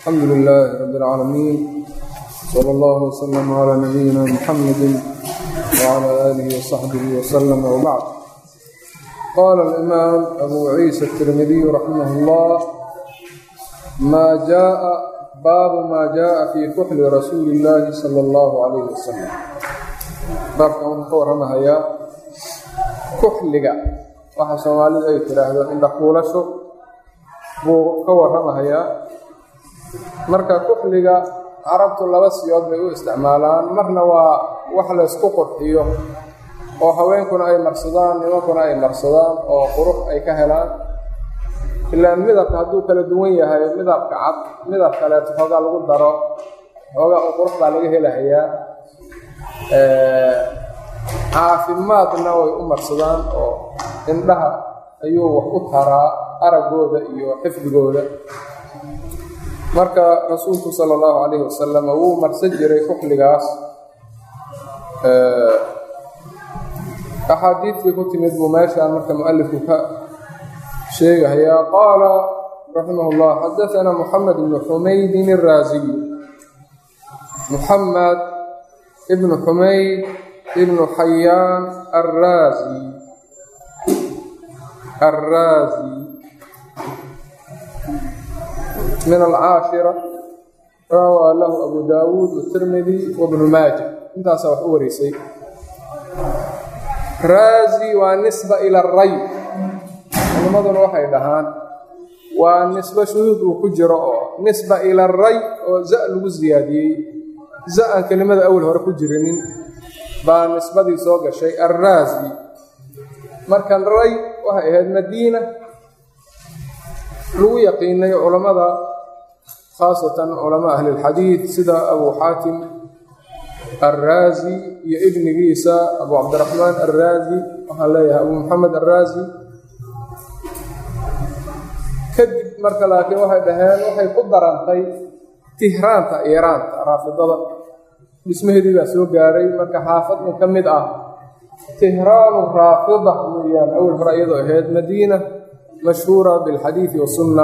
الحمد لله رب العالمين صلى الله وسلم على نبينا محمد وعلى آله وصحبه وسلم وبعد قال الإمام أبو عيسى الترمذي رحمه الله ما جاء باب ما جاء في كحل رسول الله صلى الله عليه وسلم baabka wuxuu ka warramahayaa kuxliga waxa soomaalidu ay tidhaahdo indhakuulasho buu ka warramahayaa marka kuxliga carabtu laba siyood bay u isticmaalaan marna waa wax laysku qurxiyo oo haweenkuna ay marsadaan nimankuna ay marsadaan oo qurux ay ka helaan ilaa midabka hadduu kala duwan yahay midabka cad midab kaleeto xoogaa lagu daro xoogaa u qurux baa laga helahayaa caafimaadna way u marsadaan oo indhaha ayuu wax u taraa araggooda iyo xifdigooda marka rasuulku sala allahu calayhi wasalam wuu marsan jiray kuxligaas axaadiidkii ku timid buu meeshaan marka mualifku ka sheegahayaa qaala raximah llah xadaanaa moxamed ibnu xumaydin iraaziy muxamed ibnu xumayd ibnu xayaan arraazi arraazi min alcaashira rawaa lahu abu daawuud watirmidi wabnu maaja intaasaa wax u wareysay raazi waa nisba ila ray culimmaduna waxay dhahaan waa nisbo shuhuud uu ku jiro oo nisba ila ray oo za lagu siyaadiyey za aan kelimada awal hore ku jirinin baa nisbadii soo gashay arraazi markan ray waxay ahayd madiina lagu yaqiinay culammada khaasatan culamaa ahlilxadiid sida abu xaatim arraazi iyo ibnigiisa abu cabdiraxmaan arraazi waxaan leeyahay abu maxamed arraazi kadib marka laakiin waxay dhaheen waxay ku darantay tihraanta iiraanta raafidada dhismaheedii baa soo gaaray marka xaafadun ka mid ah tihraanu raafida weeyaan awal hore iyadoo ahayd madiina mashhuura bilxadiidi wasunna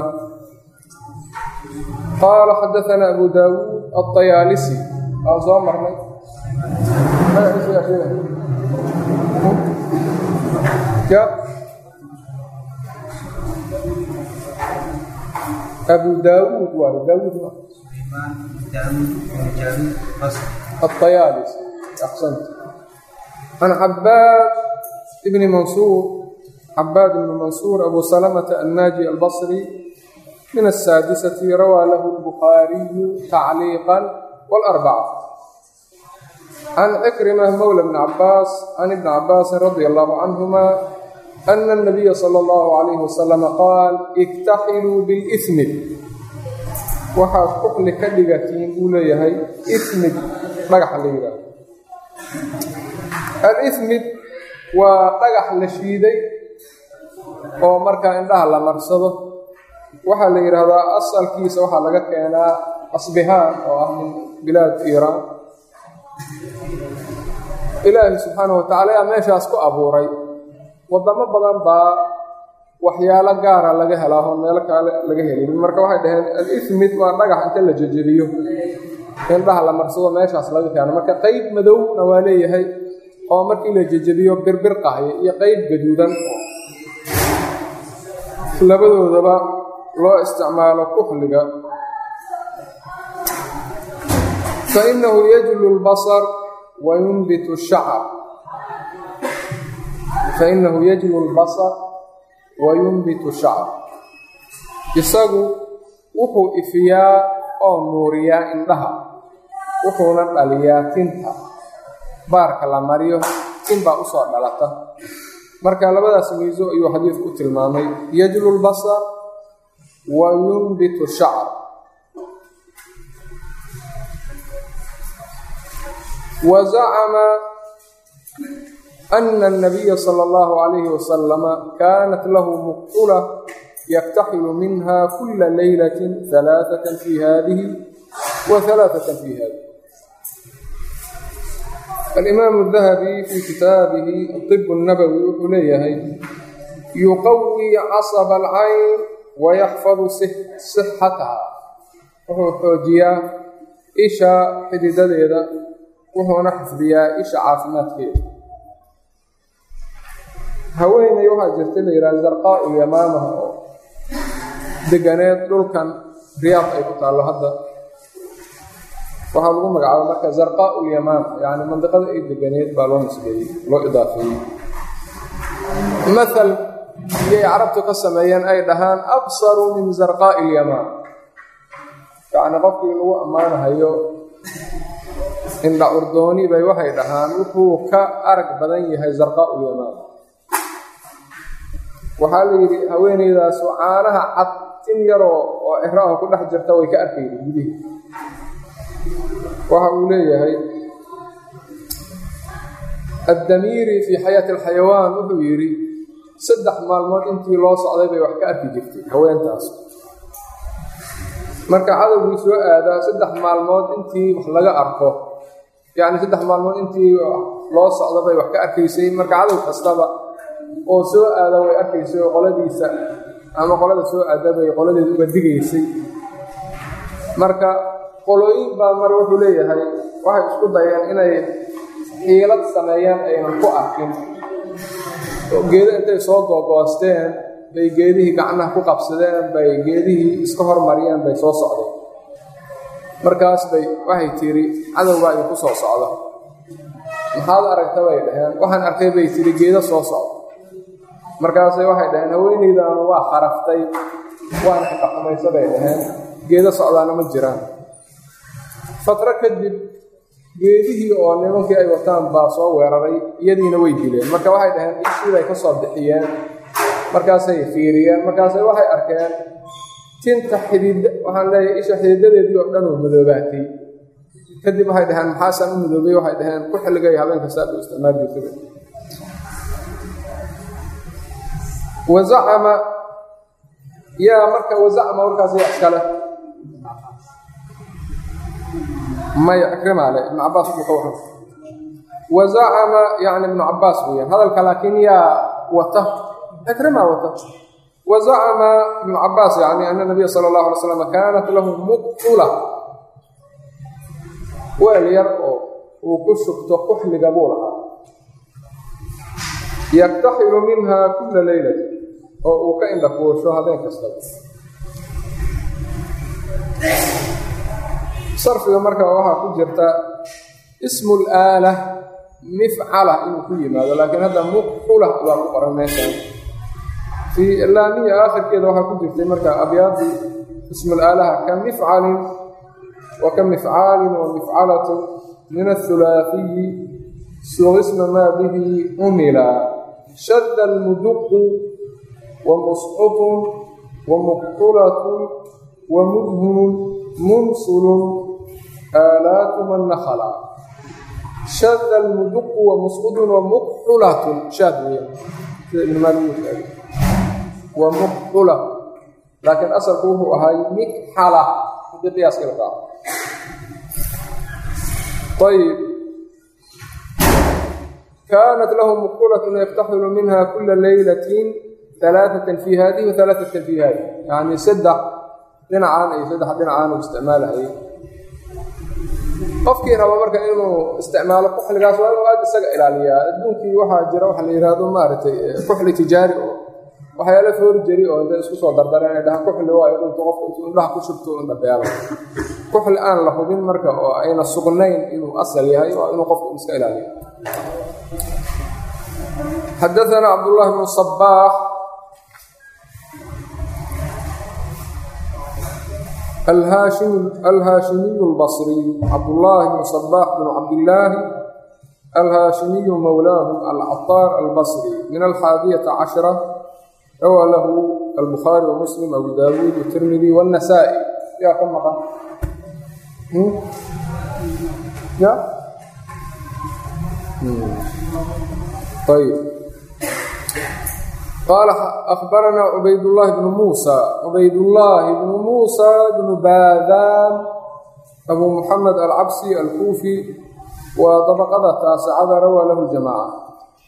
qaala xadaanaa abu daawuud aطayaalisi waan soo marnay abu daawuud waayo daawuud الطyالس أحسنت عن عباad بن منصور عباad بن منصور أبو سلمة الناجي البصري من السادسة روى له البخاري تعليقا والأربعة عن عكرمة مولى بن عباس عن ابن عباس رضي الله عنهما أن النبي صلى الله عليه وسلم قال اكتحلوا بالإثم waxaad kuxli ka dhigatiin uu leeyahay ismid dhagaxa la yidhaaho al-ismid waa dhagax la shiiday oo markaa indhaha la marsado waxaa la yidhaahdaa asalkiisa waxaa laga keenaa asbihaan oo ah min bilaad iiraan ilaahi subxaanahu watacaala ayaa meeshaas ku abuuray waddamo badan baa waxyaalo gaara laga helaa oo meelo kale laga helin marka waxay dhaheen al-ismid waa dhagax inta la jejebiyo indhaha la marsado meeshaas laga keeno marka qeyb madowna waa leeyahay oo markii la jejebiyo birbirqahaya iyo qeyb gaduudan labadoodaba loo isticmaalo kuxliga fa innahu yajlu lbasar wa yunbitu shacar fa innahu yajlu lbasar wayunbitu shacr isagu wuxuu ifiyaa oo nuuriyaa indhaha wuxuuna dhaliyaa tinta baarka la mariyo tin baa usoo dhalata marka labadaas miiso ayuu xadiidku tilmaamay yajlu lbasar wa yunbitu shacr wa zacama أن النبي صلى الله عليه وسلم كانت له مقتلة يكتحل منها كل ليلة ثلاثة في هذه وثلاثة في هذه الإمام الذهبي في كتابه الطب النبوي وحليه يقوي عصب العين ويحفظ صحتها wuxuu xoojiyaa isha xididadeeda wuxuuna xifdiyaa isha caafimaadkeeda haweeney waxaa jirta la yidhaha zarqaa ulyamaamaha oo deganeed dhulkan riyaad ay ku taallo hadda waxaa lagu magacaaba marka zarqaa ulyamaam yacni mandiqada ay deganeed baa loo nisbeeyey loo idaafeeyey mathal iyay carabtu ka sameeyeen ay dhahaan absaru min zarqaa'i ilyamaam yacni qofkii lagu ammaanahayo indha urdooni bay waxay dhahaan wuxuu ka arag badan yahay zarqaa ulyamaam waxaa la yidhi haweeneydaasu caanaha cad tin yaroo oo ciraha ku dhex jirta way ka arkayda gudihi waxa uu leeyahay addamiiri fii xayaati alxayawaan wuxuu yidhi saddex maalmood intii loo socday bay wax ka arki jirtay haweentaas marka cadowgii soo aadaa saddex maalmood intii wax laga arko yacni saddex maalmood intii loo socda bay wax ka arkaysay marka cadow kastaba oo soo aada way arkaysay oo qoladiisa ama qolada soo aada bay qoladeeda uga digaysay marka qolooyin baa mar wuxuu leeyahay waxay isku dayeen inay xiilad sameeyaan aynan ku arkin geedo intay soo googoosteen bay geedihii gacnaha ku qabsadeen bay geedihii iska hormariyeen bay soo socdeen markaas bay waxay tiri cadowbaa iyo ku soo socda maxaad aragta bay dhaheen waxaan arkay bay tiri geedo soo socda markaasay waxay dhaheen haweeneydaanu waa kharaftay waana xaqaxumayso bay dhaheen geedo socdaana ma jiraan fatro kadib geedihii oo nimankii ay wataan baa soo weeraray iyadiina way dileen marka waxay dhaheen ishiibay ka soo bixiyeen markaasay fiiriyeen markaasay waxay arkeen tinta xidid waxaan leeyahay isha xididadeedii oo dhan oo madoobaatay kadib waxay dhaheen maxaasaan u madoobay waxay dhaheen ku xilligay habeen kastaad u isticmaal jirtaba wazacama yaa marka wazacama warkaas yaa iskale maya ikrimaale ibnu cabaas buu ka waran wazacama yani ibnu cabaas weeyaan hadalka laakiin yaa wata ikrima wata wazacama ibnu cabaas yani ana nabiya sala allahu alay slam kaanat lahu muqtula weel yar oo uu ku shubto kuxliga buu lahaa yaktaxilu minha kula leylati oo uu ka indhakuusho habeen kastaba sarfiga marka waxaa ku jirta ismu laala mifcala inuu ku yimaado laakiin hadda muqxula waa ku qoran meeshan fii laamiya aakhirkeeda waxaa ku jirtay marka abyaadii ismulaalaha ka mifcalin wa ka mifcaalin wa mifcalatun min athulaafiyi suqisma maa bihi umila shadda almuduqu wa musqutun wa muqxulatun wa mudhunun munsulun aalaatu man nakhala shada almuduqu wa musqudun wa muqxulatun shaad weeyaan sida ibn maalik uu sheegay wa muqxula laakiin asalku wuxuu ahay mikxala hadii qiyaaskii la raaco ayib kaanat lahu muqxulatun yaftaxilu minha kula leylatin alaaatan fi hadihi wa alaaatan fi hadihi yani saddex dhinacaan iyo saddex dhinacaan uu isticmaalahayay qofkii raba marka inuu isticmaalo kuxligaas waa inuu aad isaga ilaaliyaa adduunkii waxaa jira waxa la yidhaahdo maaragtay kuxli tijaari oo waxyaala foorjari oo intay isku soo dardareen ay dhahaan kuxli waayo dhulka qofka intuu indhaha ku shubto indha beelo kuxli aan la hubin marka oo ayna sugnayn inuu asal yahay waa inuu qofku iska ilaaliyo xadaثana cabdullahi bnu sabaax alhaashimiyu اlbصriy cabdullaahi bnu sabaax bnu cabdillaahi alhaashimiyu mowlaahum alcaطaar albصri min alxaadiyata cashra rawaa lahu albukhaari wamuslim abu daawuud watirmidi wاnnasaa'i yaa ka maqan ya ayb qaala akhbaranaa cubaydullaahi bnu muusa cubaydullaahi bnu muusa bnu baadaan abu muxamed alcabsi alkuufi waa dabaqada taasicada rawaa lahu jamaaca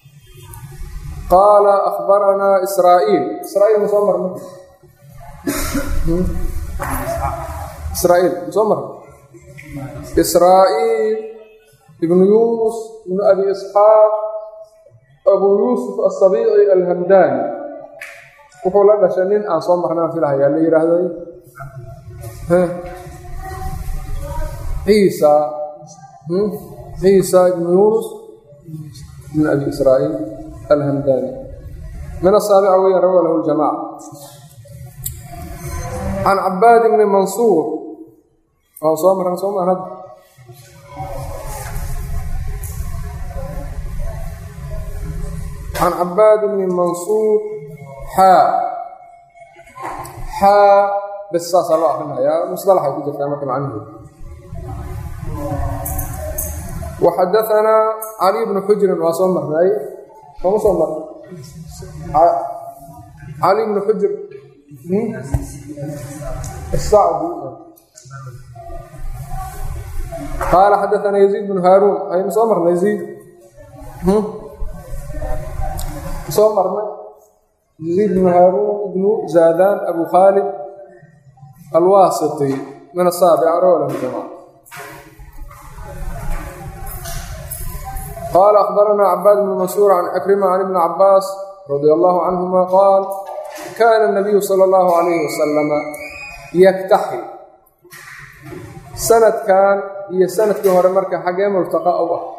qaala akhbaranaa israa'iil israa'iil ma soo marna israa'iil soo mara israa'iil ibnu yunus ibnu abi isxaaq abu yuusuf asabiici alhamdaani wuxuu la dhashay nin aan soo marnaan filahayaa la yidhaahday ciisa ciisa ibnu yunus ibnu abi israa'iil alhamdaani min asaabica weya rawa lahu ljamaca can cabaad bni mansuur oo soo marran soo marad can cabaad bni mansuur xaa xaa bes saasaa loo akrinayaa musdalaxay ku jirtaa marka macniheedu waxadaanaa cali bnu xujrin waa soo marnay sooma soo marnay cali bnu xujr الsacdi qaala xadaanaa yaziid bnu haaruun aynu soo marnay yaziid soo marnay yaziid bnu haaruun ibnu zaadaan abu khaalid alwaasiti min asaabica rawlah jamaca qaala akhbaranaa cabaad bnu mansuur can cikrima can ibni cabaas radia allahu canhuma qaal kaana الnabiyu salى اllahu alayhi wasalama yaktaxi sanadkan iyo sanadkii hore marka xaggee multaqa u ah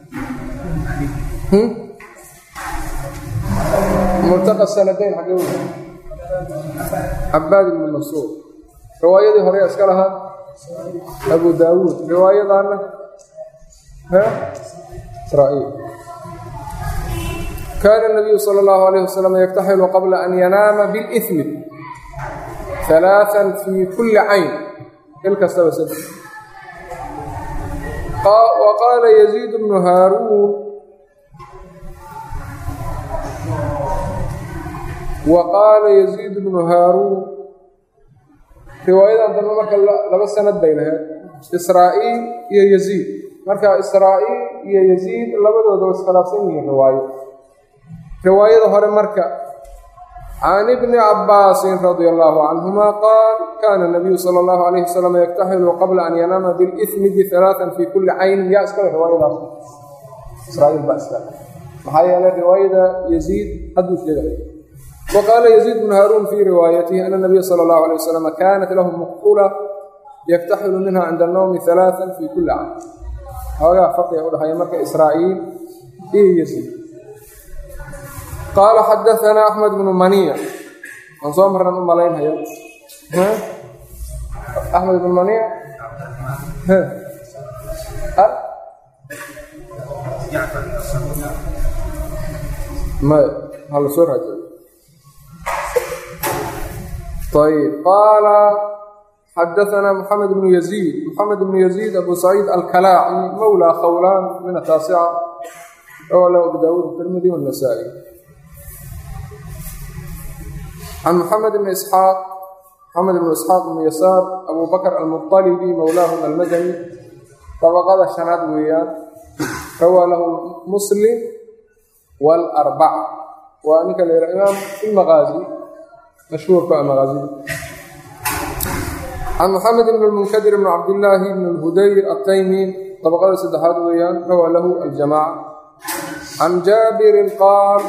multaqa sanadayn xaggee u cabaad ibnu mansuur riwaayadii hore iska lahaa abu daawuud riwaayadaana israa'iil kaana الnabiyu salى اllahu alayh wasalam yaktaxilu qabla an yanaama biاlإثmi ثalaaثa fii kuli cayn il kastaba saddex wa qaala yaziid bnu haaruun wa qaala yaziid bnu haaruun riwaayadan dambe marka laba sanad bay lahayd israa'iil iyo yaziid marka israa'iil iyo yaziid labadooda wa iskhilaafsan yihiin riwaayo riwaayada hore marka can ibni cabbaasin radia allahu canhuma qaal kaana nabiyu sala allahu alayh wasalam yaktaxilu qabla an yanaama bilismi bialaaan fii kulli caynin yaa iskale riwaayadaas israa'iil baa iskale maxaa yeelay riwaayada yaziid hadduu sheegay wa qaala yaziid bnu haaruun fii riwaayatihi ana nabiya sala allahu alayh wasalam kaanat lahu muqfula yaktaxilu minha cinda annowmi alaaan fii kulli cayn xoogaa farqiga udhexeeya marka israa'iil iyo yaziid qaala xadaanaa axmed bnu maniya waan soo marran u malaynhaya axmed ibnu maniya maya hala soo raajiyo ayb qaala xadaanaa moxamed bnu yaziid moxamed bnu yaziid abu saciid alkalaaci mowlaa khawlaan min ataasica rawa lahu abu daawuud tirmidi wannasaa'i can moxamed bni isxaaq moxamed bnu isxaaq bnu yasaar abu bakr almuطalibi mowlaahum almadani dabaqada shanaad weeyaan rawaa lahu muslim waalarbaca waa ninka la yidhaha imaam ilmaqaazi mashhuurka maqaazida can moxamed bn lmunkadir bn cabdillaahi bn lhudayr ataymi dabaqada saddexaad weeyaan rawaa lahu aljamaaca can jaabirin qaal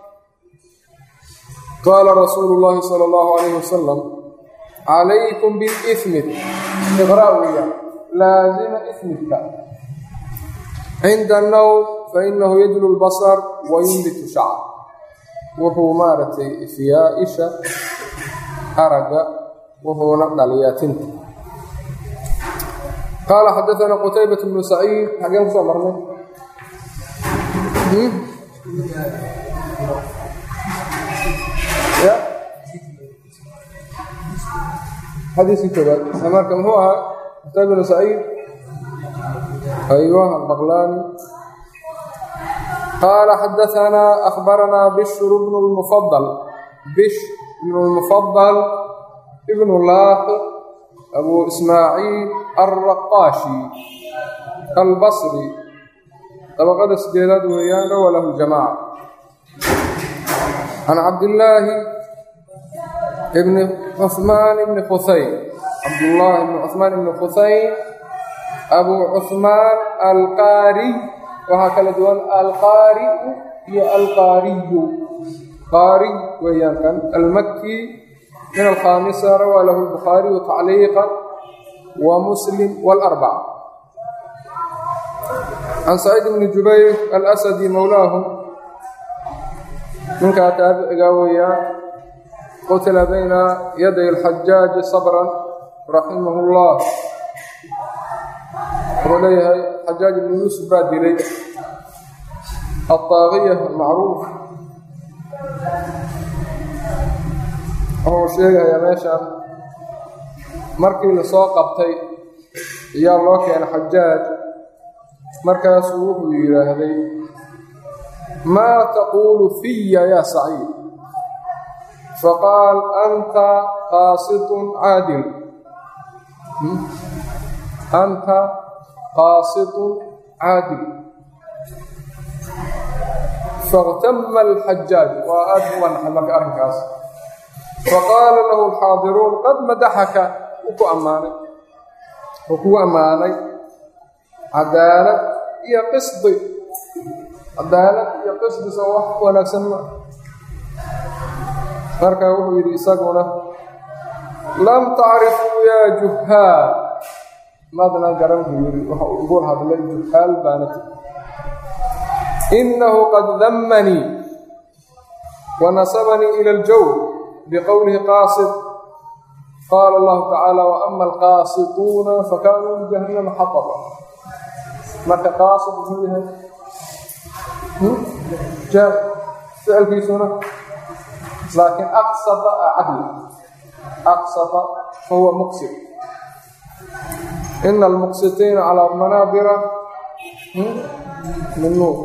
qaala rasuulu llaahi sala allahu alayhi wasalam calaykum bilismi iqra' weeyaan laazima ismidka cinda annowm fainahu yadlu lbasar wa yunbitu shacr wuxuu maaragtay ifiyaa isha aragga wuxuuna dhaliyaa tinta qaala xadaanaa qutaybat bnu saciid xageen kusoo marnay ya xadiiskii koobaad marka muxuu ahaa qutayba bnu saciid aywa albaqlaani qaala xadaanaa akhbaranaa bishru bnu lmufadal bish bnu lmufadal ibnu laaxi abu ismaaciil alraqaashi albasri dabaqada sideedaad weeyaan rawa lahu jamaaca can cabdillaahi ibni cuhmaan ibni khusayn cabdullaahi ibnu cuhmaan ibnu khusayn abu cuhmaan alqaariy waxaa kala duwan alqaari'u iyo alqaariyu qaariy weeyaan kan almakki min alkhaamisa rawaa lahu lbukhaariyu tacliiqan wa muslim waalarbaca can saciid bni jubayr alasadi mowlaahum ninkaa taabicigaa weeyaan qutila bayna yaday alxajaaji sabran raximahu llah wuxuu leeyahay xajaaj ibnu yuusuf baa dilay alطaaqiya almacruuf wuxuu sheegayaa meeshaan markii lasoo qabtay ayaa loo keenay xajaaj markaasuu wuxuu yidhaahday maa taquulu fiya yaa saciid faqaal anta qaasitun caadil anta qaasitun caadil faاktama alxajaaj waa aad u wanaxay marka arrinkaas faqaala lahu alxaadiruun qad madaxaka wuu ku ammaanay wuu kugu ammaanay cadaalad iyo qisdi cadaalad iyo qisdi soo wax wanaagsan ma marka wuxuu yidhi isaguna lam tacrifuu yaa juhaal maadna garan buu yidhi waxa uu igu hadlay juhaal baana ti inahu qad dammanii wa nasabanii ila aljawr biqowlihi qaasid qaala allahu tacaala waama alqaasituuna fakanuu lijahannama xataba marka qaasid muxuu yahay jaar ficilkiisuna laakiin aqsada a cadli aqsada fahuwa muqsid ina almuqsitiina calaa manaabira min nuur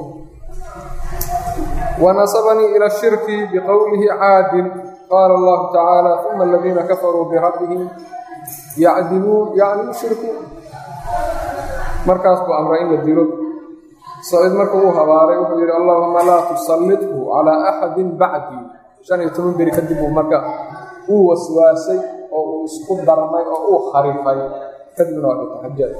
wanasabanii ila shirki biqowlihi caadil qaala allahu tacaala uma aladiina kafaruu birabbihim yacdiluun yacni yushrikuun markaas buu amray in la dilo saciid marka uu habaaray wuxuu yidhi allahuma laa tusallithu calaa axadin bacdii shan iyo toban beri kadib uu marka uu waswaasay oo uu isku darmay oo uu kharifay kadibna waa dhintay xajaaj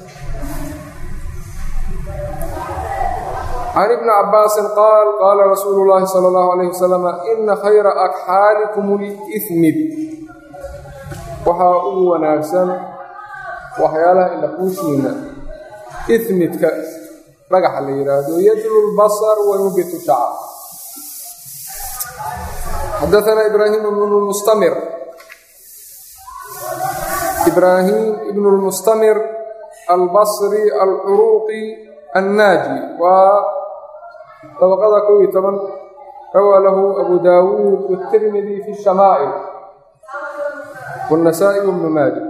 can ibni cabbaasin qaal qaala rasuulu llaahi sala allahu alayh wasalam ina khayra akxaalikum lismid waxaa ugu wanaagsan waxyaalaha indhakuushiina ismidka dhagaxa la yidhaahdo yajlu lbasar wa yubitu shacab xadaana ibraahim ibnu lmustamir ibraahim ibnu lmustamir albasri alcuruuqi annaaji waa dabaqada kow iyo toban rawaa lahu abu daawuud watirmidi fi shamaa'il wاnasaa'i wbnu maaja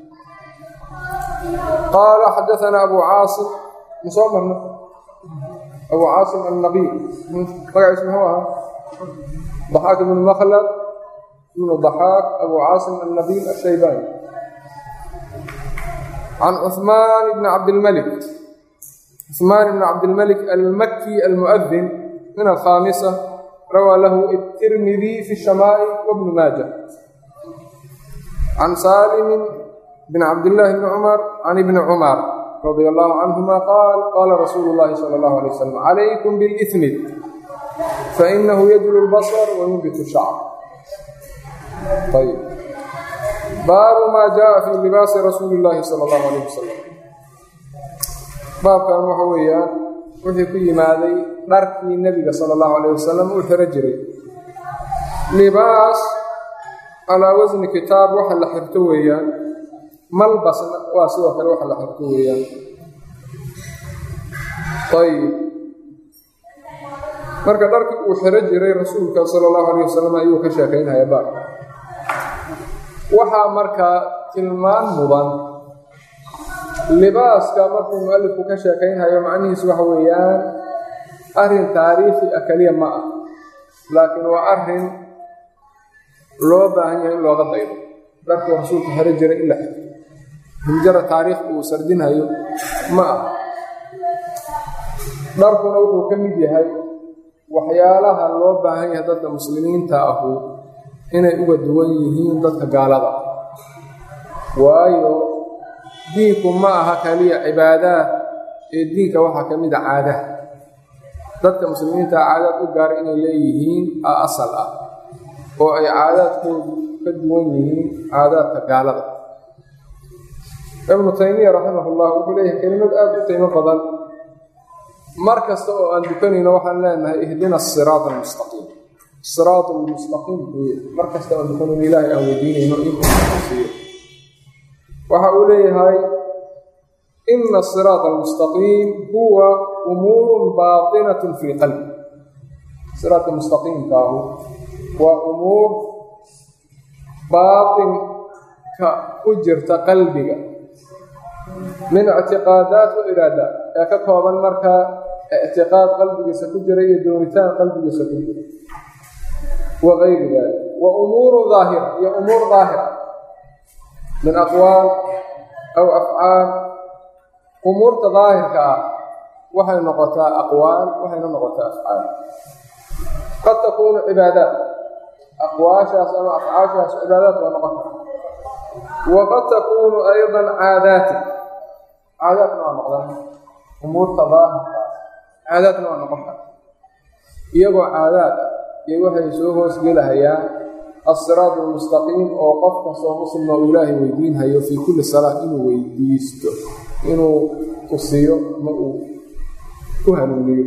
qaala xadaana abu caasim masoo marna abu caasim annabiy magaciis muxuu ahaa ضaxaak ibnu makhlad ibnu ضaxaak abu caasim annabiil ashaybani can cuثmaan bni cabdilmalik cuثmaan bni cabdilmalik almaki almuؤdin min alkhaamisa rawaa lahu الtirmidi fi الshamaa'il wbnu maaja can saalimin bn cabdillaahi bni cumar can ibni cumar radia allahu canhuma qaal qaala rasuulu llahi sala allahu alay wasalam calaykum bilismid fainahu yajlu lbasar wa yunbitu shacr ayb baabu maa jaءa fi libaasi rasuuli llaahi sala allahu alayh wasalam baabkan waxa weeyaan wixii ku yimaaday dharkii nebiga sala allahu alayh wasalam uu xiro jiray libaas calaa wasni kitaab waxa la xirto weeyaan malbasna waa sidoo kale waxa la xirto weeyaan ayib marka dharkii uu xiro jiray rasuulka sala allahu alayh wasalam ayuu ka sheekaynaya baar waxaa markaa tilmaan mudan libaaska markuu mualifku ka sheekaynhayo macnihiisu waxa weeyaan arrin taariikhi ah keliya ma ah laakiin waa arrin loo baahan yahay in looga daydo dharkuu rasuulku xero jiray in la xiro himjara taariikh uu sardinhayo ma ah dharkuna wuxuu ka mid yahay waxyaalaha loo baahan yahay dadka muslimiinta ahu inay uga duwan yihiin dadka gaalada waayo diinku ma aha kaliya cibaadaad ee diinka waxaa ka mid a caadaha dadka muslimiinta caadaad u gaara inay leeyihiin a asal ah oo ay caadaadkoodu ka duwan yihiin caadaadka gaalada ibnu taymiya raximahullah wuxuu leeyahay kelimad aada u qiimo badan mar kasta oo aan dukanayno waxaan leenahay ihdina asiraat almustaqiim siraat almustaqiim buye mar kasta oo aan dukanayno ilaahay aan weydiinayno inkusiiyo waxa uu leeyahay ina asiraat almustaqiim huwa umuurun baatinatun fi qalbi siraatka mustaqiimkaahu waa umuur baatinka ku jirta qalbiga min ictiqaadaat wa iraadaat ee ka kooban markaa ictiqaad qalbigiisa ku jira iyo doonitaan qalbigiisa ku jira wa gayri dalik wa umuuru daahira iyo umuur daahira min aqwaal aw afcaal umuurta daahirka ah waxay noqotaa aqwaal waxayna noqotaa afcaal qad takuunu cibaadaat aqwaashaas ama afcaashaas cibaadaat waa noqon kara waqad takuunu aydan caadaati caadaadna waa noqdaan umuurta daahirkaas caadaadna waa noqon kara iyagoo caadaad ah iyo waxay soo hoosgelahayaan asiraat almustaqiim oo qof kastoo muslima uu ilaahay weydiinhayo fii kulli salaa inuu weydiisto inuu tusiyo ma uu ku hanuuniyo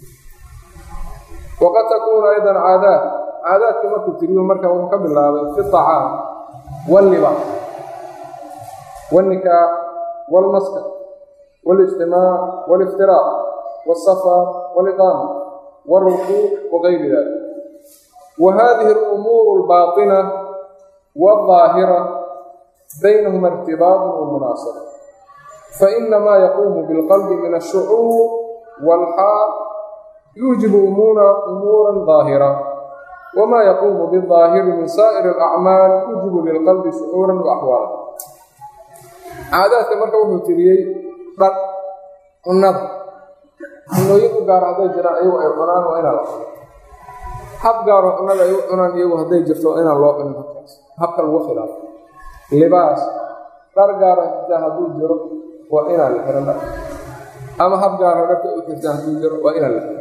waqad takuunu aydan caadaad caadaadkii markuu tiriyo marka wuxuu ka bilaabay fi acaam wاllibaas wاlnikaax wاlmaskan wاlijtimaac wاliftiraaq wاsafar wاliqaama wاlrukuuc wagayri dalik wa hadihi اlumuur اlbaaطina wاlظaahira baynahuma irtibaatu wmunaasaba fainamaa yaquumu biاlqalbi min الshucuur wاlxaal yuujibu umuura ظaahira wma yaquumu biاlظaahiri min saa'ir اlacmaal yuujibu lilqalbi shucuura waaxwaala caadaadka marka wuxuu tiriyey dhar cunnada cunooyin u gaara hadday jiraan iyagu ay cunaan waa inaan la cuno hab gaaro cunnada ay u cunaan iyagu hadday jirto waa inaan loo cunin habkaas habka lagu khilaafo libaas dhar gaara xitaa hadduu jiro waa inaan la xihan dhar ama hab gaara dharka u xirtaan hadduu jiro waa inaan la xihan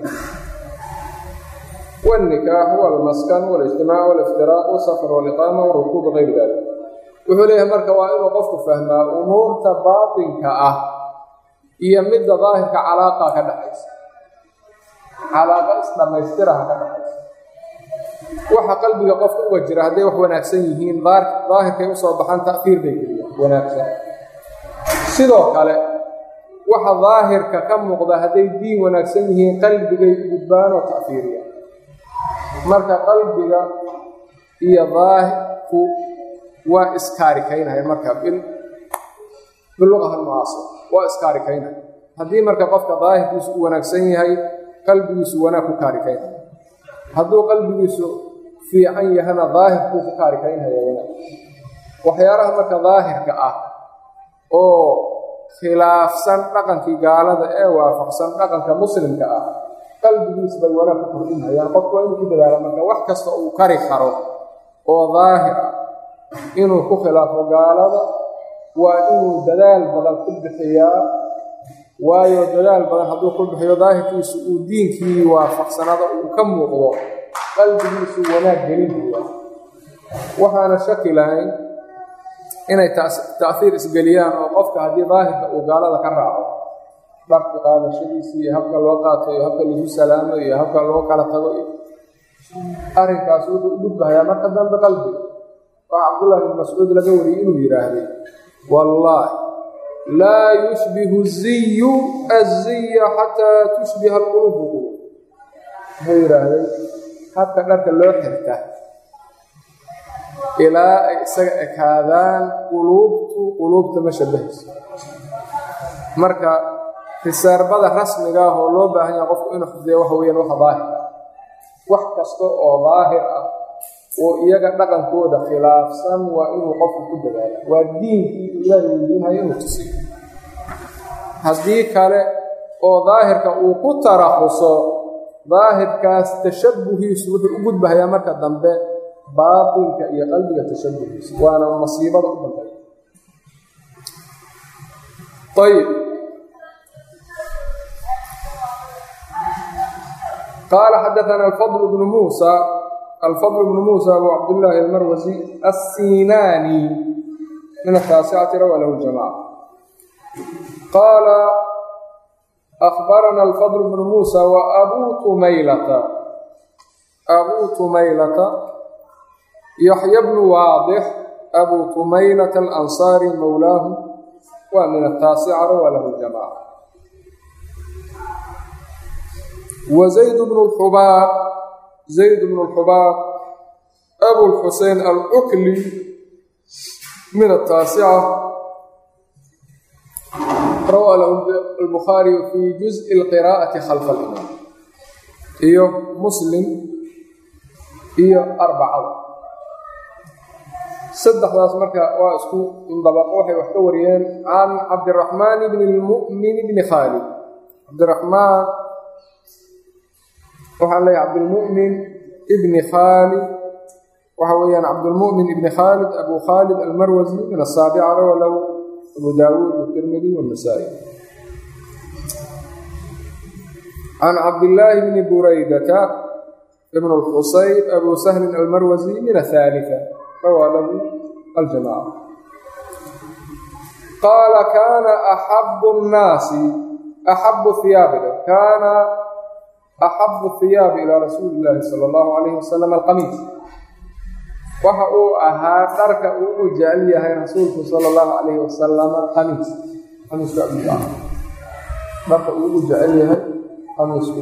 والنikاح والmaskn والاجtimاع والاftiraaq والsfr واliqاama والrukuub غayr dalik wuxuu leeyahay marka waa inuu qofku fahmaa umuurta baaطinka ah iyo midda daahirka calaaqa ka dhaxaysa calaaqa isdhamaystiraha ka dhaxaysa waxa qalbiga qofka uga jira hadday wax wanaagsan yihiin daahirkay usoo baxaan ta'fiir bay geliyaan wanaagsan sidoo kale waxa daahirka ka muuqda hadday diin wanaagsan yihiin qalbigay gudbaan oo ta'fiiriya marka qalbiga iyo daahirku waa iskaarikaynaya marka biluqaha mucaasir waa iskaarikaynaya haddii marka qofka daahirkiisu u wanaagsan yahay qalbigiisu wanaag ku kaarikaynaya hadduu qalbigiisu fiican yahana daahirkuu ku kaarikaynaya wanaag waxyaalaha marka daahirka ah oo khilaafsan dhaqankii gaalada ee waafaqsan dhaqanka muslimka ah qalbigiis bay wanaag ku kordhinhayaan qofku waa inuu ku dadaalo marka wax kasta uu kari karo oo daahir ah inuu ku khilaafo gaalada waa inuu dadaal badan ku bixiyaa waayo dadaal badan hadduu ku bixiyo daahirkiisu uu diinkii waafaqsanada uu ka muuqdo qalbigiisu wanaag gelinaya waxaana shaki lahayn inay ta'hiir isgeliyaan oo qofka haddii daahirka uu gaalada ka raaco dharka qaadashadiisi iyo habka loo qaato iyo habka lagu salaamo iyo habka loo kala tago iyo arrinkaas wuxuu u dhubbahayaa marka dambe qalbiga waa cabdullahi ibn mascuud laga wariyey inuu yidhaahday wallaahi laa yushbihu ziyu aziya xataa tushbiha alquluubu quluub wuxuu yidhaahday habka dharka loo xirta ilaa ay isaga ekaadaan quluubtu quluubta ma shabahayso marka risaarbada rasmiga ah oo loo baahan yaha qofku inuu xifdiya waxa weyaan waxa daahir ah wax kasta oo daahir ah oo iyaga dhaqankooda khilaafsan waa inuu qofku ku dadaala waa diinkii ilaahay weydiinhayo inuu tusiyo haddii kale oo daahirka uu ku tarahuso daahirkaas tashabuhiisu wuxuu u gudbahayaa marka dambe baatinka iyo qalbiga tashabuhiisa waana masiibada u dambeeya ayb qaala xadaana alfadl bnu muusa alfadl bnu muusa abu cabdillaahi almarwasi assinaani min ataasicati rawa lahu jamaca qaala akbarana alfadl bnu muusa wa abuu tumaylata abuu tumaylata yaxya bnu waadix abuu tumaylata alansaari mowlaahu waa min ataasica rawa lahu jamaca wa zayd bnu lxubaab zayd bnu lxubaab abulxusein alukli min ataasica rawaa lahu albukhaariyu fi juzءi اlqiraa'ati khalfa alimaam iyo muslim iyo arbacada saddexdaas marka waa isku indabaqo waxay wax ka wariyeen can cabdiraxmaan bni lmu'min bni khaalid cabdiraxmaan waxaan leeyahay cabdilmu'min ibni khaalid waxa weeyaan cabdilmu'min ibni khaalid abu khaalid almarwasi min asaabica rawa lahu abu daawuud watirmidi wanasaa'i can cabdillaahi bni buraydata ibn lxusayb abu sahlin almarwasi min ahaalifa rawaa lahu aljamaca qaala kaana axabu nnaasi axabu hiyaabiga kaana axabu hiyaabi ilaa rasuuli illaahi sala allahu calayhi wasalam alqamiis waxa uu ahaa dharka uu u jecel yahay rasuulku sala allahu calayhi wasalama qamiis qamiisku abuu ah dharka uu u jecel yahay qamiisku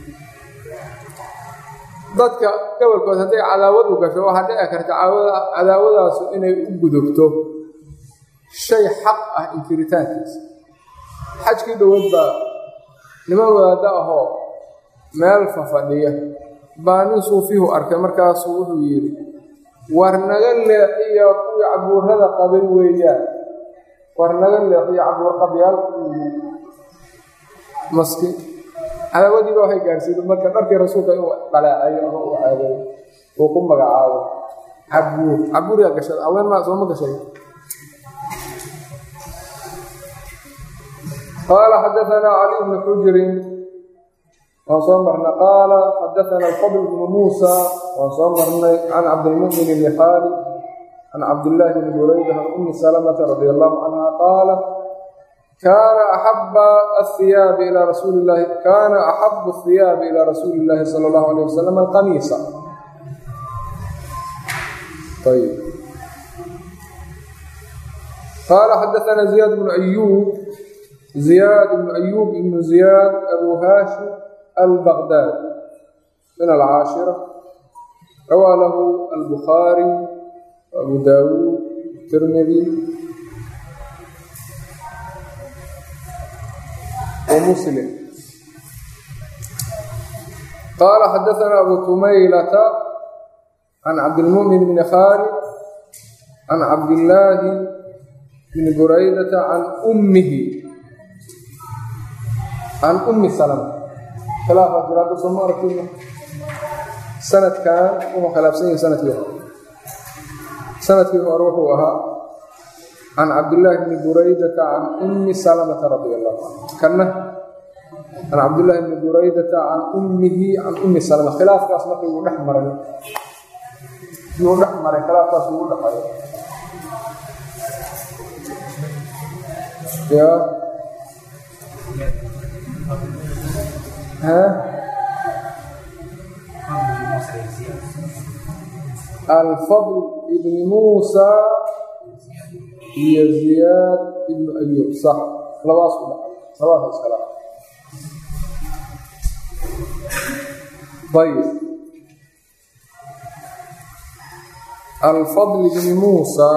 dadka gobolkood hadday cadaawadu gasho waxaa dhici karta cadaawadaasu inay u gudubto shay xaq ah inkiritaankiisa xajkii dhoweed baa niman wadaaddo ahoo meel fafadhiya baa nin suufihu arkay markaasuu wuxuu yidhi war naga leexiyo kuwii cabuurada qabay weeyaan war naga leexiyo cabuur qabyaalku maski cadaawadiiba waxay gaarsiida marka dharkii rasuulka inuu dhaleecayo ama uu caadeeyo uu ku magacaabo cabuur cabuuriyaa gashada haween maa sooma gashay qaala xadaanaa cali bnu xujirin waan soo marnay qaala xadaana alfadl bnu muusa waan soo marnay can cabdilmu'min bni khaalid can cabdillaahi bni burayda can ummi salamata radi allahu canha qaala kaana axaba ahiyaabi ilaa rasuuli llahi kaana axabu ahiyaabi ilaa rasuuli illaahi sala allahu alayh wasalam alqamiisa ayb qaala xadaana ziyaad bnu ayuub ziyaad bnu ayuub ibnu ziyaad abu haashim albaqdaad min alcaashira rawaa lahu albukhaari abu daawuud tirmidi ومسلم قال حدثنا أبو تميلة عن عبد المؤمن بن خالد عن عبد الله بن بريدة عن أمه عن أم سلمة خلافة جراد سمارة كلمة سنة كان وما خلاف سنة سنة يوم سنة يوم أروحها can cabdillaahi bni buraydata can ummi salamata radi allahu canhu kana can cabdillaahi bni buraydata can ummihi can ummi salama khilaafkaas marka yuu dhex maray yuu dhex maray khilaafkaas ugu dhexayo ya ha alfadl ibni muusa iyo ziyaad ibnu ayuub sax labaas ku dhacay labaas iskala ayb alfadl ibni muusa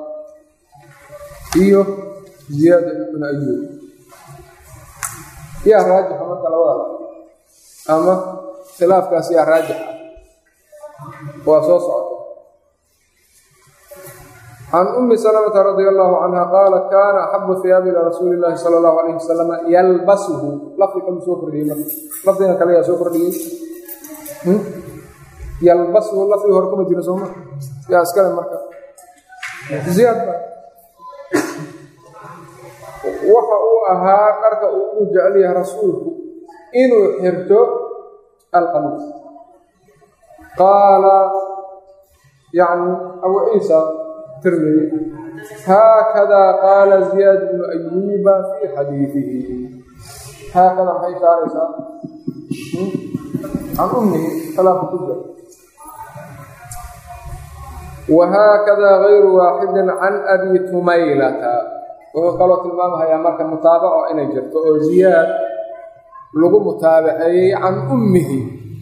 iyo ziyaad ibnu ayuub yaa raajixa marka labada ama khilaafkaas yaa raajixa waa soo socota can ummi salamata radia allahu canha qaalat kaana axabu hiyaabi ilaa rasuuli illaahi sala allahu alayhi wasalama yalbasuhu lafdi kamu soo kordhiyey marka lafdiga kale yaa soo kordhiyey yalbasuhu lafdigi hore kuma jira sooma yaa iskale marka ziyaad ba waxa uu ahaa dharka uu u jecel yahay rasuulku inuu xirto alqamiis qaala yani abu ciisa tirmidi haakadaa qaala ziyaad bnu ayuuba fii xadiidihi haakada maxay ishaaraysaa can ummihi salaafu kujra wahaakadaa gayru waaxidin can abi tumaylata wuxuu kaloo tilmaamahayaa marka mutaabaco inay jirto oo ziyaad lagu mutaabaceeyey can ummihi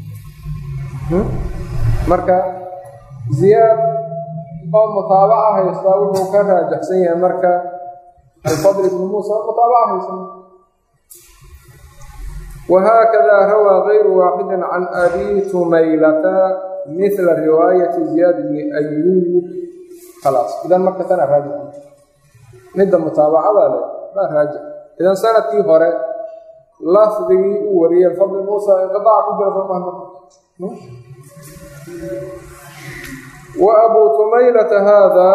marka ziyaad oo mutaabaca haystaa wuxuu ka raajaxsan yahay marka alfadl ibnu muusa mutaabaca haysan wahaakadaa rawaa gayru waaxidin can abi tumaylata mila riwaayati ziyaad bni ayuub khalaas idan marka tana raajix midda mutaabacada leh baa raajix idan sanadkii hore lafdigii uu wariyey alfadl muusa inqiaaca ku jira soo mahna wa abuu tumaylata haada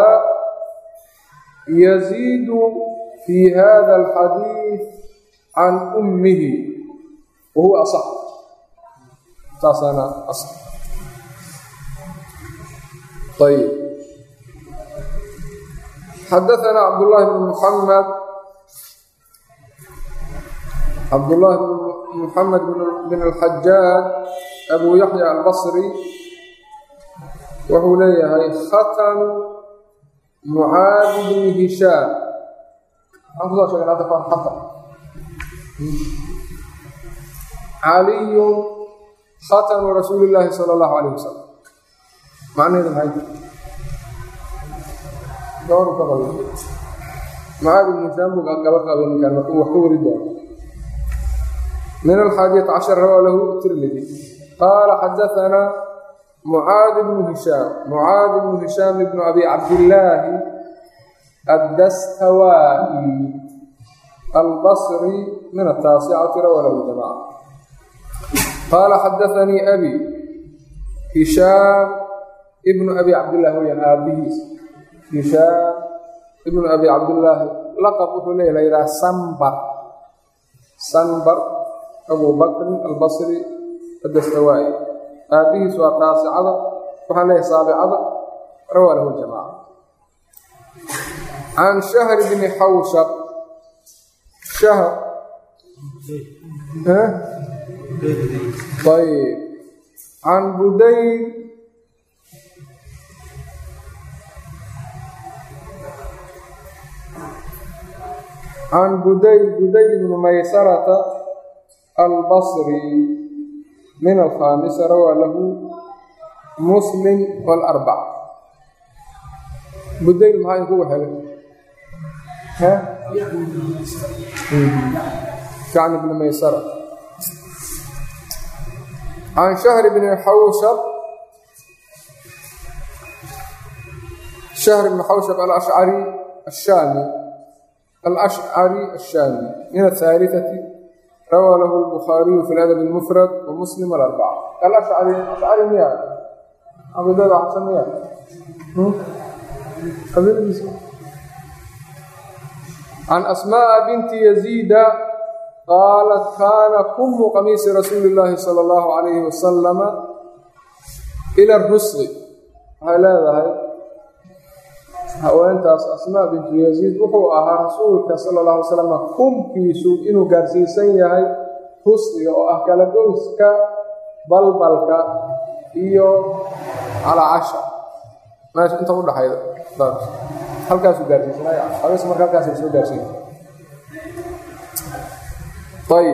yaziidu fii hada alxadiid can ummihi wa huwa asax saasaana as ayb xadaثna cabdالlahi bn muxamed cabdالlahi bn muxamed bn اlxajaaj abu yaxya albصri wuxuu leeyahay khatn mucaadi bni hishaam maxaan kusoo sheegay hadda kan xatan caliyu khatnu rasuuli اllaahi salى اllahu alayh wasalam macnaheedu maxay gabadhu ka qabay mucaadi bni hishaam buu gaba qabay ninkaan markuu wax ka wari doono min alxaadiyata cashar rawaa lahu tirmidi qaala xadaثana mucaad bnu hishaam mucaad bnu hishaam bnu abi cabdillaahi addastawaa'i albasri min ataasicati rawaa lahu jamaca qaala xadaثanii abi hishaam ibnu abi cabdillahi weyaan aabihiis hishaam ibnu abi cabdillaahi laqab wuxuu leeya la yidhaha sanbar sanbar abu bakrin albasri addastawaa'i aabihiis waa taasicada waxaan leeyahay saabicada rawaa lahu jamaaca can shahri bni xawshab shahr ayb can budayl can budayl budayl bni maysarata albasri min alkhaamisa rawaa lahu muslim walarbac budayl maxaa inkugu helay kacni bni maysara can shahri bni xawshab shahr bni xawshab alashcari ashaami alashcari ashaami min ahaalitati rawaa lahu lbukhaariyu fi ladab lmufrad wa muslim alarbaca alashcari ashcari miya cabidada xasan miya qabiiladiisa can asmaءa binti yaziida qaalat kaana kumu qamiisi rasuuli اllaahi salى اllahu alayhi wasalama ila rusqi waxay leedahay haweentaas asmaa bintu yaziid wuxuu ahaa rasuulka sala اllahu alay slama kumkiisu inuu gaarsiisan yahay rusqiga oo ah kala goyska balbalka iyo calacasha meesha inta u dhaxayda halkaasuu gaarsiisanay habees marka halkaasay soo gaarsiin ayb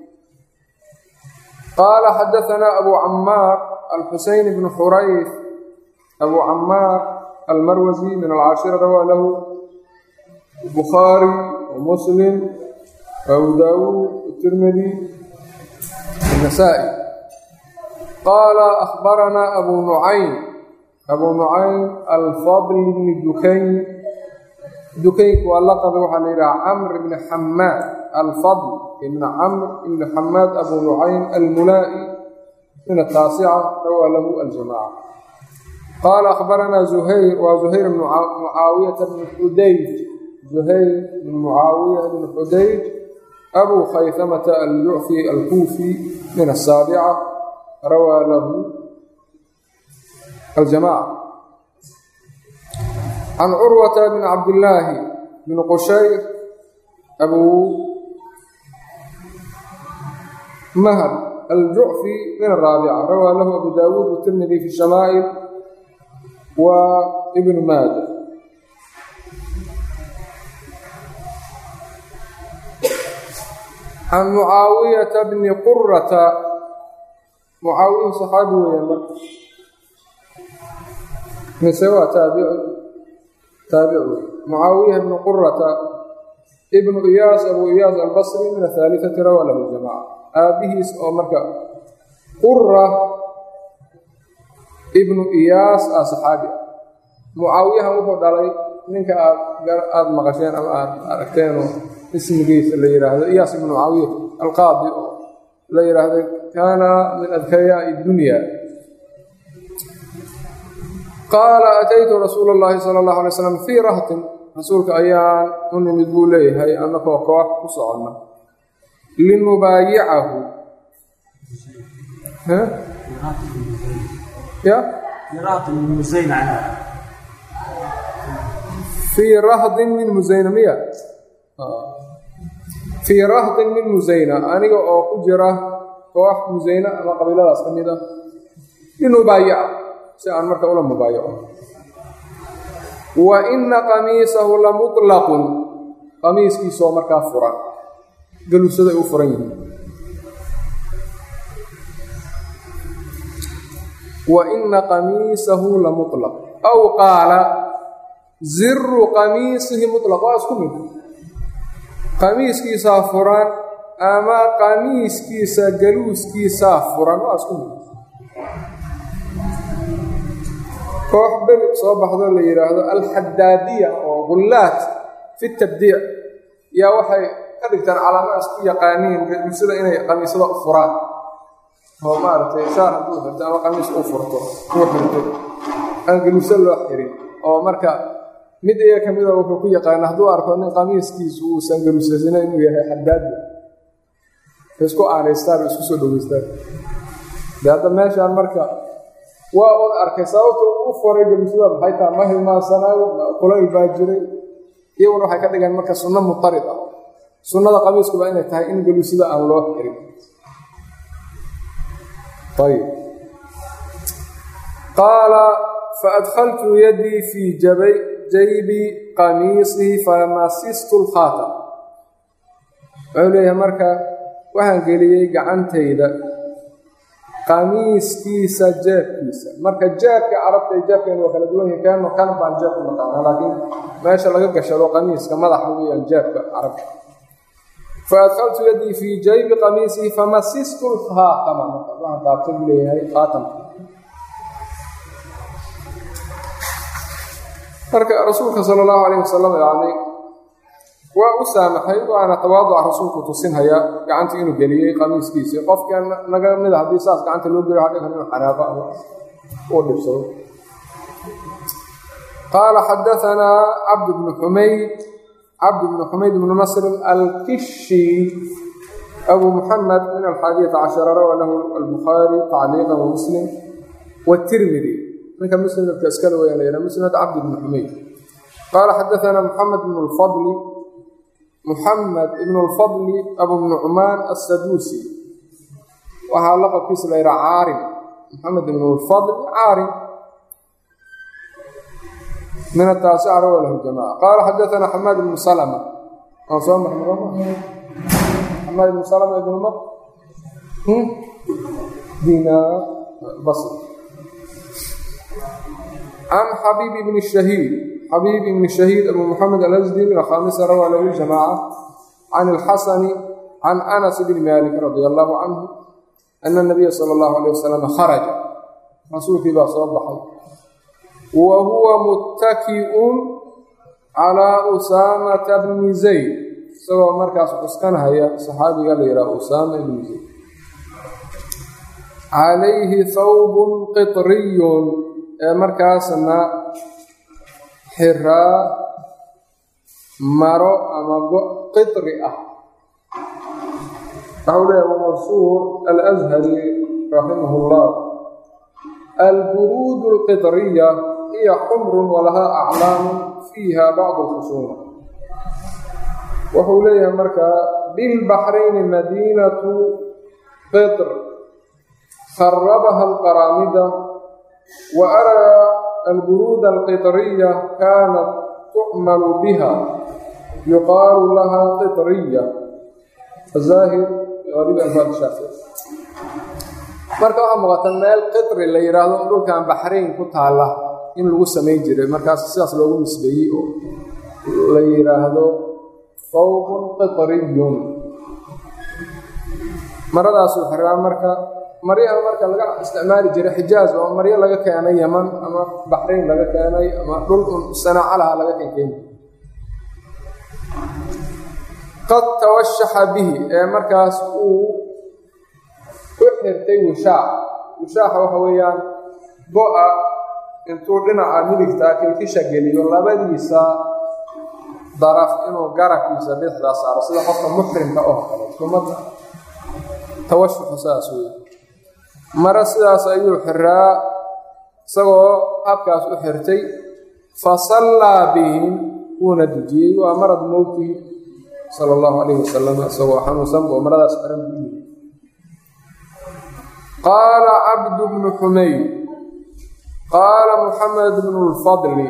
qaala xadaثanaa abu camaar alxuseyn bnu xurayf abu camaar almarwasi min alcaashira rawaa lahu bukhaari wamuslim abu daawuud tirmidi النسائي قال أخبرنا أبو نعيم أبو نعيم الفضل بن دكين دكين واللقب وحن إلى عمرو بن حماد الفضل بن عمرو بن حماد أبو نعيم الملائي من التاسعة روى له الجماعة قال أخبرنا زهير وزهير بن معاوية بن حديج زهير بن معاوية بن حديج أبو خيثمة الجعفي الكوفي من السابعة روى له الجماعة عن عروة بن عبد الله بن قشير أبو مهر الجعفي من الرابعة روى له أبو داود والترمذي في الشمائل وابن ماجه عن معاوية بن قرة معاوية صحابي ويا من سوى تابع تابع معاوية بن قرة ابن إياس أبو إياس البصري من الثالثة روى له الجماعة aabihiis oo marka qura ibnu iyaas ah saxaabi ah mucaawiyahan wuxuu dhalay ninka aad aada maqasheen ama aad aragteenoo ismigiisa la yidhaahdo iyaas ibnu mucaawiya alqaadi oo la yidhaahdo kaana min adkayaai dunya qaala ataytu rasuula اllahi sala اllahu alay slam fii rahtin rasuulka ayaan u nimid buu leeyahay annakoo koox ku soconna linubaayicahu ya fii rahdin min musayna miya fii rahdin min musayna aniga oo ku jira koox musayna ama qabiiladaas ka mid a linubaayica si aan marka ula mubaayaco wa ina qamiisahu la muطlaqun qamiiskiisoo markaa furan galuusaday u furan yihiin wa ina qamiisahu la muطlaq aw qaala ziru qamiisihi muطlaq waa isku mid qamiiskiisaa furan ama qamiiskiisa galuuskiisaa furan waa isku mid koox beri soo baxdo la yidhaahdo alxadaadiya oo gullaat fi tabdiic yaa waxay ka dhigtaan calaamadaas ku yaqaaniin galuusada inay qamiisada u furaan oo maaragtay shaar hadduu xirto ama qamiis u furto uu xirto aan galuuso loo xirin oo marka mid iyaga ka mida wuxuu ku yaqaana hadduu arko nin qamiiskiisu uusan galuusasina inuu yahay xadaadi isku aanaystaan isku soo dhoweystaan de hadda meeshaan marka waa ud arkay sababta u furay galuusada maxay taha ma hilmaansanaayo kulayl baa jiray iyaguna waxay ka dhigeen marka sunno mutarid ah sunnada qamiiskuba inay tahay in galuusada aan loo xirin ayb qaala faadkhaltu yadii fii jabay jaybi qamiisihi famasistu lkhaatam wuxuu leeyahay marka waxaan geliyey gacantayda qamiiskiisa jeebkiisa marka jeebka carabta iyo jeebkeenu waa kala duwan yihin keeno kan baan jeeb u naqaana laakiin meesha laga gashado qamiiska madaxa weyaan jeebka carabta faadkaltu yadii fii jaybi qamiisihi famasistu lkhaatama waxaan taabtay buu leeyahay khaatamka marka rasuulka sala allahu alayh wasalam yani waa u saamaxay waana tawaaduca rasuulku tusinhayaa gacantii inuu geliyey qamiiskiisii qofkan naga mida haddii saas gacanta loo geliyo hadhi kan inuu xanaaqo ama uu dhibsado qaala xadaanaa cabd bnu xumayd cabd bnu xumayd bnu nasrin alkishi abu muxamed min alxaadiyata cashara rawa lahu albukhaari tacliiqan wa muslim watirmidi ninka musnadka iskale weyaan la yidhaha musnad cabd bnu xumayd qaala xadaanaa muxamed bnu lfadli muxamed ibn lfadli abu nucmaan assaduusi waxaa laqabkiisa la yidhaha caarim muxamed ibn lfadli caarim min ataasica rawa lahu jamaca qaala xadaanaa xamaad ibnu salma aan soo marnay xamaad ibnu salma ibnu ma dinaar basri can xabiib ibn shahiid xabiib ibn shahiid abu muxamed alasdi min alkhaamisa rawaa lahu ljamaaca can alxasani can anas bni malik radia allahu canhu ana nabiya sala allahu alayh wasalam kharaja rasuulkii baa soo baxay wa huwa muttaki'un calaa usaamata bni zayd isagoo markaas cuskanhaya saxaabiga la yidhaha usaama ibni zayd calayhi thawbun qitriyun ee markaasna xiraa maro ama qitri ah waxau leeyahay wamansuur alashari raximah اllah alburuud اlqiطriya hiya xumrun walahaa aclaamu fiiha bacdu اlkhusuuma wuxuu leeyahay markaa bilbaxrayni madiinatu qitr kharabaha alqaraamida wa araa alburuud alqiطriya kaanat tucmalu biha yuqaalu laha qiطriya zaahir qariib alfaad shaafici marka waxaa muuqata meel qitri la yidhaahdo oo dhulkan baxrayn ku taalla in lagu samayn jiray markaas sidaas loogu nisbeeyey oo la yidhaahdo fawqun qitriyun maradaasuu xiraa marka maryaha marka laga isticmaali jiray xijaaz oo maryo laga keenay yaman ama baxrayn laga keenay ama dhul un sanaacalaha laga keenkeeni qad tawashaxa bihi ee markaas uu u xirtay wishaac wishaaxa waxa weeyaan go-a intuu dhinaca midigtaa kilkisha geliyo labadiisa daraf inuu garabkiisa bidixdaa saaro sida qofka muxrimka oo kale umada tawashuxu saas wey mare sidaas ayuu xiraa isagoo habkaas u xirtay fa sallaa bihim wuuna dejiyey waa marad mowtii sala allahu calayhi wasalam isagoo xanuunsan boo maradaas xiran buu yiri qaala cabdu bnu xumayd qaala muxamed bnu lfadli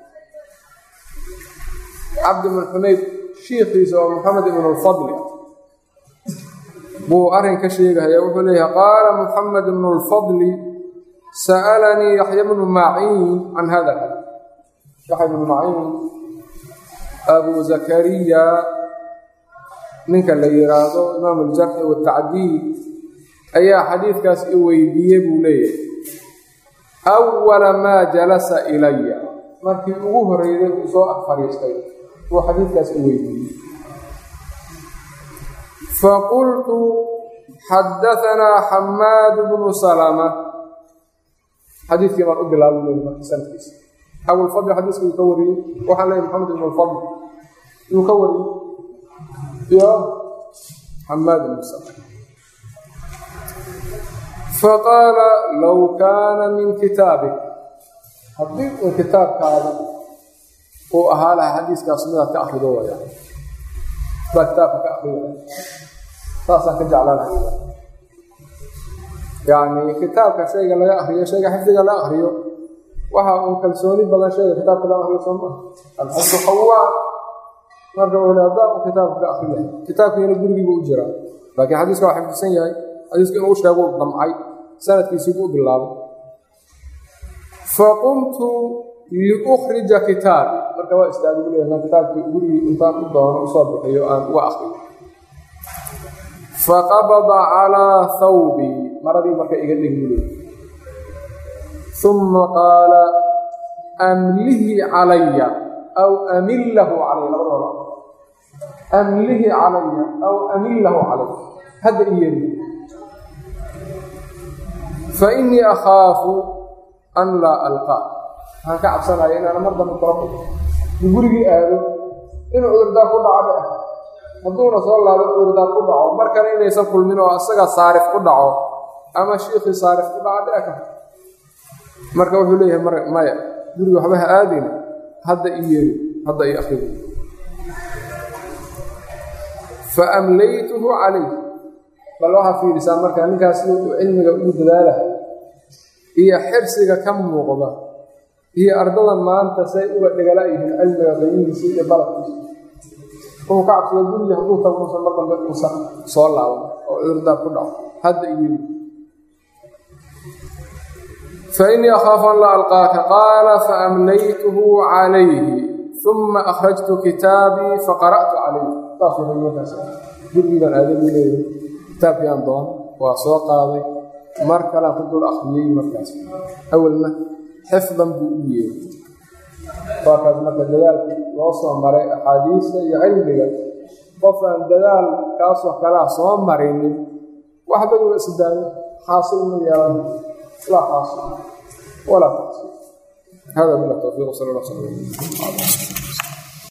cabd bnu xumayd shiikiisa oo muxamed ibnu lfadli buu arrin ka sheegahaya wuxuu leeyahay qaala muxamed bnu lfadli sa'alanii yaxya bnu maciin can hada yaxya bnu maciin abu zakariya ninka la yidhaahdo imaam aljarxi watacdiid ayaa xadiidkaas i weydiiyey buu leeyahay awala maa jalasa ilaya markii ugu horreeyday uu soo ag fadhiistay buu xadiidkaas i weydiiyey faqultu xadaanaa xamaad bnu salama xadiidkii baan u bilaabay leey marka sanadkiisa abulfadl xadiiska uu ka wariyey waxaan leeyahy maxamed ibn alfadl yuu ka wariyey iyo xamaad ibnu salama faqaala low kaana min kitaabik haddii uu kitaabkaada uu ahaa lahaa xadiiskaas midaad ka akrido waya baa kitaabka ka akriya saasaan ka jeclaanahay yacni kitaabka shayga laga akriyo shayga xifdiga la akriyo waxa uu kalsooni badan shayga kitaabka laga akriyo soo maa alxifdu xawaan marka uu haddaa uu kitaabka ka akriya kitaabkiina gurigiibu u jiraa laakiin xadiiska waa xifdisan yahay xadiiska inuu sheegu damcay sanadkiisiibuu u bilaabay faqumtu liukhrija kitaabi marka waa istaagay bu leeyahay kitaabkii gurigii intaan u doono usoo bixiyo aan uga akriyo faqabada calaa thawbii maradii marka iga dhigmule uma qaala amlihi calaya aw amillahu calaya labadooda amlihi calaya aw amillahu calay hadda i yeri fa innii akhaafu an laa alqaa waxaan ka cabsanaya inaana mar dambe kula kulmo u gurigii aado inuu cudurdaar ku dhaco dhe hadduuna soo laabo cudurdaar ku dhaco mar kale inaysan kulmin oo asaga saarif ku dhaco ama shiikhii saarif ku dhaco dheka marka wuxuu leeyahay mar maya guriga waxba ha aadayna hadda i yeeri hadda i akrigo fa amlaytuhu calayh bal waxaa fiirisaa markaa ninkaas sida uu cilmiga ugu dadaalaha iyo xirsiga ka muuqda iyo ardadan maanta say uga dhegala yihiin cilmiga qiimihiisa iyo balabkiisa wuxuu ka cabsada guriga hadduu tago uusan mar dambe uusan soo laaban oo cudurdaar ku dhaco hadda iyo fainii akhaafu an laa alqaaka qaala faamlaytuhu calayhi uma akhrajtu kitaabii faqara'tu calayh saasuu markaas gurigii baan aaday buu leeyahay kitaabkii aan doon waa soo qaaday mar kalean ku dul akhriyey markaas awalna xifdan buu u yeeray waakaas marka dadaalkii loo soo maray axaadiista iyo cilmiga qof aan dadaal kaasoo kalea soo marinin waxba iwa isdaayo xaasil ma yeelan laa xaasil walaa xaasil hada bila tawfiiq sal allah sal